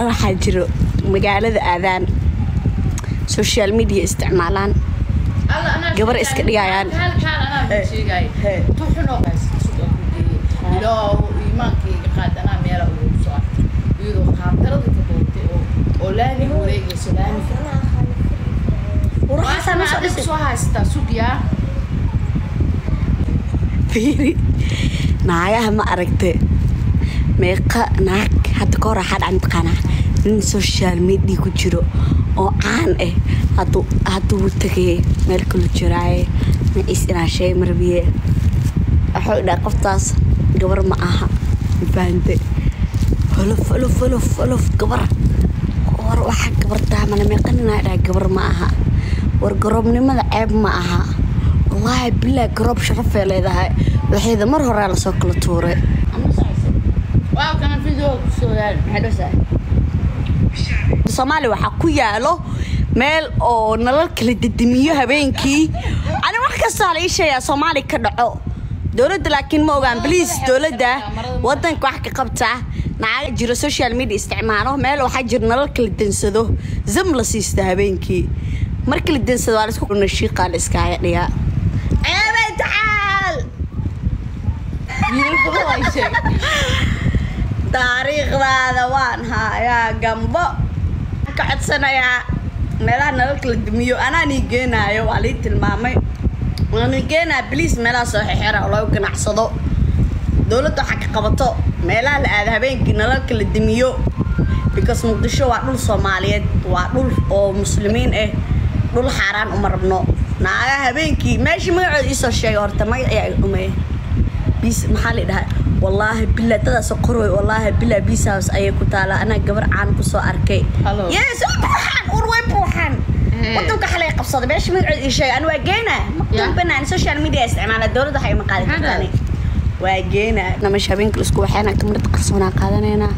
naaga waxaa jiro magaalada aadaan social media isticmaalaan gabar iska dhigayaan fiiri naagaha ma aragte meeqa naag hadda ka hor waxaa dhacan taqaanaa nin social media ku jiro oo caan ah hadduu hadduu tagay meel kala jiraaye maciis inaa sheeg marbiye waxuu dhaha qoftaas gabar ma aha fahamte holof holof holof holof gabar war waxaa gabartaa mana meeqaninaa dhaha gabar ma aha war garoobnimada ceeb ma aha wallaahi bilaa garoob sharafay leedahay waxayda mar horaa lasoo kala tuuray soomaaliya waxaa ku yaalo meel oo nalal kala dedemiyo habeenkii ani wax kastaa la ii sheegaa soomaaliya ka dhaco dowladda laakiin ma ogaan bliis dowladda wadanka wax ka qabta naaga jiro social media isticmaalo meel waxaa jiro nalal kala densado zam la siista habeenkii marka la densado waa laisku nashiiqaa la iskaaga dhigaa ceebay tacaal taariikhdaada waan hayaa gambo ka codsanayaa meelaha nala kala dumiyo anaa nii geenaayo waa lii tilmaamay waani geenaa bliis meelaha soo xexera oo lagu ganacsado dowladda waxaa ka qabato meelaha la aada habeenkii nala kala dumiyo because muqdisho waa dhul soomaaliyeed waa dhul oo muslimiin ah dhul xaaraan uma rabno naaga habeenkii meeshii magacooda iisoo sheegay horta magac ayaa umey bis maxaa la dhahaa wallaahi bila dadaas qoroy wallaahi bila bis house ayay ku taalaa anaa gabar caan kusoo arkay Hello. yes way buuxaan ur way buuxaan wadanka xalay qabsaday meesha magacooda ii sheegay ani waa geena maqdambanaan social media isticmaala dowladda waxay ma qaadi Maxaa kartaani waa geena namasha habeenka laisku waxaana kamarad qarsoonaa qaadanaynaa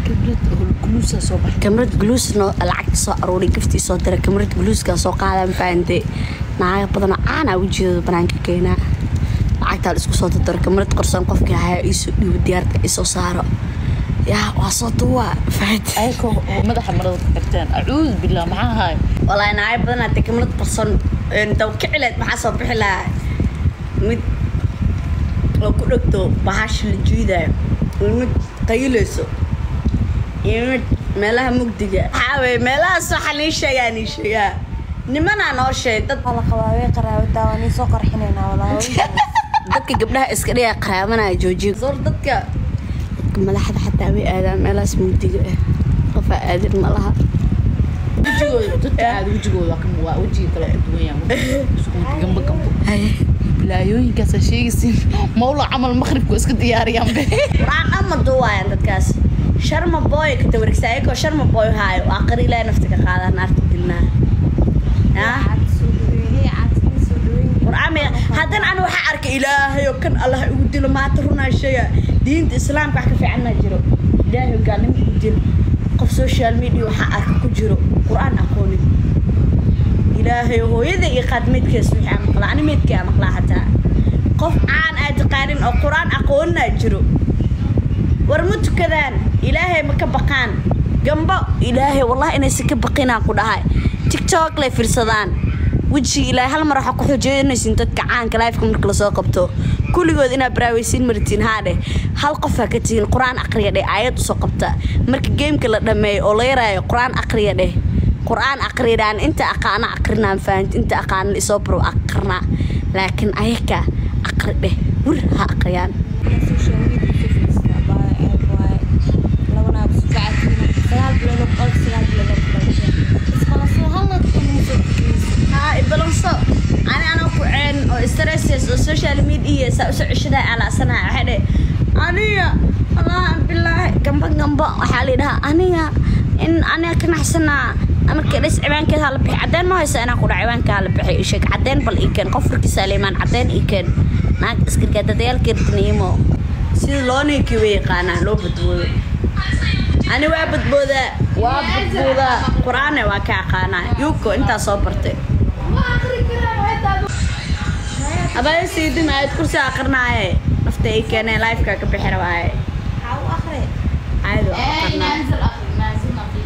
kamarad gluusno lacagta soo aruuray giftii soo diray kamarad gluuskaa soo qaadaan fahamte naaga badanoo caana ujeedada banaanka keenaa lacagtaa la isku soo dardaro kamarad qarsoon qofkii hayaa iisoo dhiibo diyaarta isoo saaro yaa waa soo duwaa fahamte ayakoo madaxa marada ku xirteen acuud billah maxaa ahaay walaahi naaga badan hadee kamarad qarsoon dawkicileed maxaa soo bixi lahaa mid oo ku dhegto bahasha la jiidaayo iyo mid qayilayso iyo mid meelaha mugdiga waxaa weye meelahaas waxaa nii sheegaa nii sheegaa nimanaa noo sheeg dad la qabaa way qaraabataa waa nin soo qarxinaynaa walaa dadka gabdhaha iska dhiga qaraabanaya joojiya sor dadka dadka madaxda xataa way aadaan meelahaas mugdiga ah qofaa aadin ma laha wejigooda dadka aada wejigooda waa ka- waa wejiga kale ka duwan yahay isku gambo gambo bilaayooyinkaasa sheegaysiin mawla camal maqribku iska diyaariyaan be quraan ama duwaayaan dadkaas sharma boy ka tawarigsa ayagoo sharma boy haayo waa qari ilaahay nafta ka qaadaa naarta dilnaa yaa quraan may haddana ana waxaa arkay ilaahay oo kan allah igu dilo maanta runaa sheega diinta islaamka wax ka fiicanna jiro ilaahay oo gaalnimo igu dil qof social media waxaa arka ku jiro quraan aqoonin ilaahay hooyada iyo qaadmeedkees wixii aan maqlaa ani meedkii aan maqlaa hataa qof caan aad taqaanin oo quraan aqoonina jiro war ma tukadaan ilaahay ma ka baqaan gambo ilaahay wallahi inaysan ka baqinaan ku dhahay tiktok lay fiirsadaan wejiga ilaahay hal mar waxaa ku xoojeenaysin dadka caanka lifeka marka lasoo qabto kulligood inaad baraaweysiin martiin haadhe hal qofaa ka tihiin qur-aan aqriya dheh aayad usoo qabta marka geemka la dhameeyo oo la yaraayo qur-aan aqriya dheh qur-aan aqridaan inta aqaana aqrinaan fahamti inta aqaana isoo baro aqrinaa laakiin ayaka aqri dheh wir ha aqriyaan haa ibalanso ani anoo ku ceen oo stresses oo social media saa usoo ceshadaa alaasanaha waxay dhe aniga wallaahi bilaahi gamba gamba waxaa la yidhahaa aniga in aniga ka naxsanaa marka dhis cibaankeed hala bixi cadeen ma haysa inaan kudha cibaanka hala bixi ii sheeg cadeen bal ii keen qof furkiisa liimaan cadeen ii keen naag iskargaadadayaalkeertiniimo sida loo ninkii way yaqaanaa loo badboodo ani waa badboodaa waa badboodaa qur-aane waa ka aqaanaa yuko intaa soo bartay abaya siidin aayad kursi aqrinaaye nafta ay keeneen lifeka ka bixi rabaaye aayad waa aqrinaa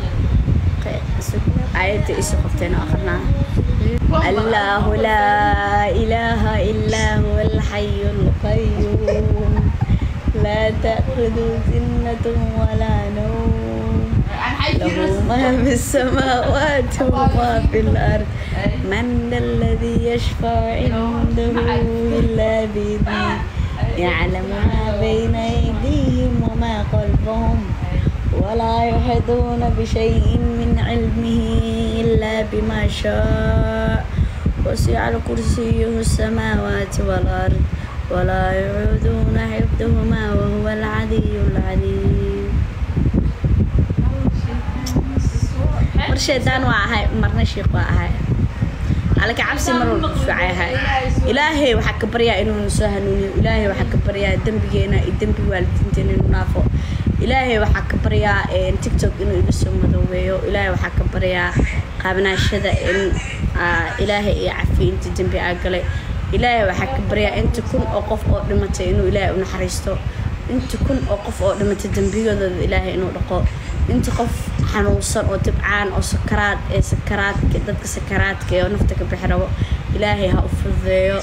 ayta isu qabteen oo akrinaa الله لا إله إلا هو الحي القيوم لا تأخذ سنة ولا نوم له ما في السماوات وما في الأرض من ذا الذي يشفع عنده إلا بإذنه يعلم ما بين أيديهم وما خلفهم ولا يحيطون بشيء من علمه إلا بما شاء وسع كرسيه السماوات والأرض ولا يعودون حفظهما وهو العلي العليم mar shaydaan waa ahay marna shiiq waa ahay alaka cabsi mar walba fiicay ahay ilaahay waxaa ka baryaa inuu na soo hanuuniyo ilaahay waxaa ka baryaa dembigeena iyo dembi waalidiinteena inuu naafo ilaahay waxaa ka baryaa tiktok inuu iga soo madoobeeyo ilaahay waxaa ka baryaa qaabanaashada in ilaahay iyo cafiyo inta dembi aa galay ilaahay waxaa ka baryaa inta kun oo qof oo dhimatay inuu ilaahay u naxariisto inta kun oo qof oo dhimatay dembiyadooda ilaahay inuu dhaqo inta qof xanuunsan oo dibcaan oo sakaraad ee sakaraadka dadka sakaraadka ee oo nafta ka bixi rabo ilaahay ha u fududeeyo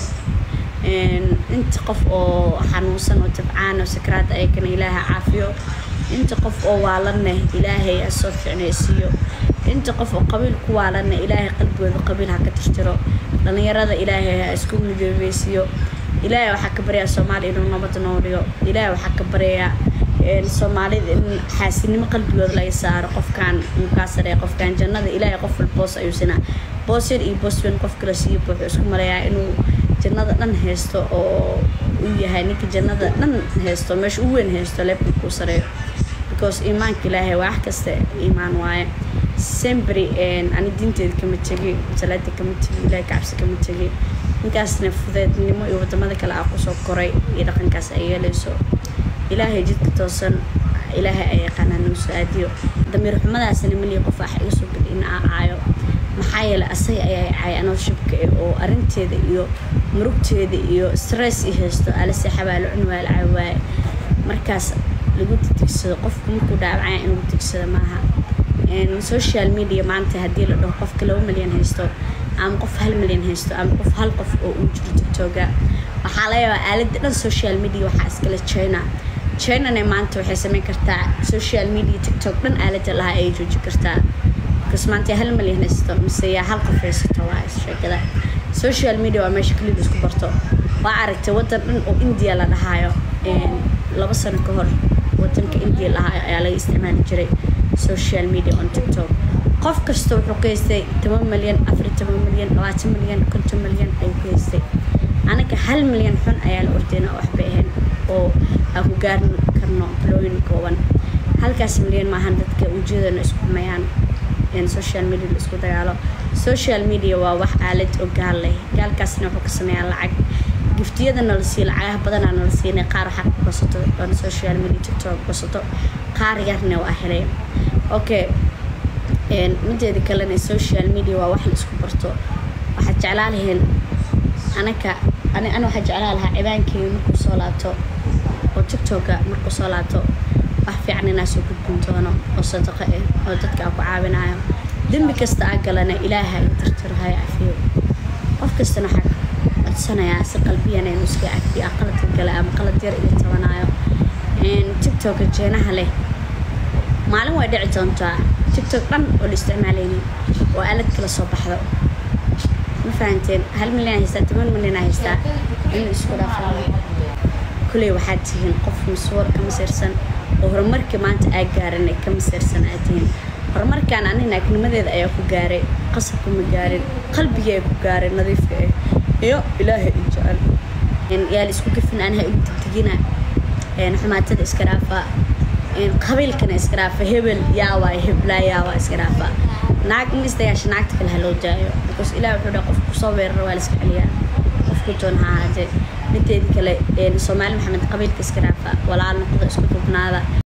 inta qof oo xanuunsan oo dibcaan oo sakaraad ayagana ilaahay ha caafiyo inta qof oo waalaneh ilaahay ha soo ficnaysiiyo inta qof oo qabiil ku waalaneh ilaahay qalbigooda qabiil ha ka tirtiro dhallinyarada ilaahay ha isku midoobeysiiyo ilaahay waxaa ka baryaa soomaaliya inuu nabad nooliyo ilaahay waxaa ka baryayaa soomaalida in xaasinimo qalbigooda laga saaro qofkaan mukaasare qofkaan jannada ilaahay qof wal boos ayuu sinaa boos yar iyo boos weyn qof kala siiyo wuxuu isku marayaa inuu jannada dhan haysto oo uu yahay ninka jannada dhan haysto meesha u weyn haysto leebka kuu sareeyo because iimaanka ilaahay wax kasta iimaan waaye sembry ani diinteeda kama tegi salaada kama tegi ilaahay kacabsi kama tegi ninkaasna fudeednimo iyo wadamada kale aa kusoo koray iyo dhaqankaas ay yeelayso ilaahay jidka toosan ilaahay ay yaqaanaan noo soo aadiyo damiir xumadaasna maliya qof wax iga soo geli in aa caayo maxaa yeelay asaga ayaa caay anoo shibka eh oo arrinteeda iyo murugteeda iyo stress i haysto ala seexabaa la cun waa la caawaaye markaas lagu tigsado qofku markuu dhaawacaya in lagu tigsado maaha social media maanta haddii la dhaho qofka laba milyan haysto ama qof hal milyan haysto ama qof hal qof oo uu jiro tiktoga waxaa laga yaabaa aaladda dhan social media waxaa iskale china chinana maanta waxay sameyn kartaa social media tiktok dhan aaladda lahaa ay jooji kartaa because maanta hal milyan haysto mise yaa hal qof haysato waa sheekada social media waa meesha keliya isku barto waa aragtay waddan dhan oo india la dhahaayo laba sano ka hor wadanka india lahaayo ayaa laga isticmaali jiray social media on tiktok qof kasta wuxuu ka haystay toban milyan afar toban milyan labaatan milyan konton milyan ayuu ka haystay anaga hal milyan xun ayaa la ordeyna waxbay ahayn oo aan ku gaari karno bilooyin kooban halkaas milyan maahan dadka ujeedana isku xumayaan social media la isku dagaalo social media waa wax aalad oo gaal leh gaalkaasna wuxuu ka sameeyaa lacag giftiyada nala siiyo lacagaha badanaa nala siinay qaar waxaa ku gosato oona social media tiktok gosato qaar yarna waa helay okay mideeda kalena social media waa wax la isku barto waxaad jeclaa laheen anaka ani ana waxaa jeclaa lahaa cibaankeeda markuu soo laabto oo tiktoka markuu soo laabto wax fiican inaa soo gudbin doono oo sadaqo ah oo dadka aan ku caawinayo dembi kasta aa galana ilaaha iga tirtiro haya cafiyo qof kastana waxaa codsanayaa si qalbiyana inuu iska cafiyo aa qaladka gala ama qalad yar iga tabanayo tiktoka jeenaha leh maalin way dhici doontaa tiktok dhan oo la isticmaalaynin oo aalad kala soo baxdo ma fahanteen hal milyan haystaa toban milyan haystaa inuu isku dhaafaa kuley waxaad tihiin qof masuur ka masiirsan oo horumarkii maanta aa gaaranay ka masiirsan aad tihiin horumarkaan ani naagnimadeeda ayaa ku gaaray qasabka ma gaarin qalbigii ay ku gaaray nadiifka ah iyo ilaahay i jecel yaa la isku gafin anaha igu degdegina xumaatada iska dhaafaa qabiilkana iska dhaafa hebel yaawaa heblaa yaawaa iska dhaafa naag in isdagaasha naagta kale ha loo daayo because ilaah wuxuu dhaha qofku kusoo weeraro waa la iska celiyaa qofku doon ha ahaatee mideedi kale soomaali maxamed qabiilka iska dhaafa walaal noqda isku dubnaada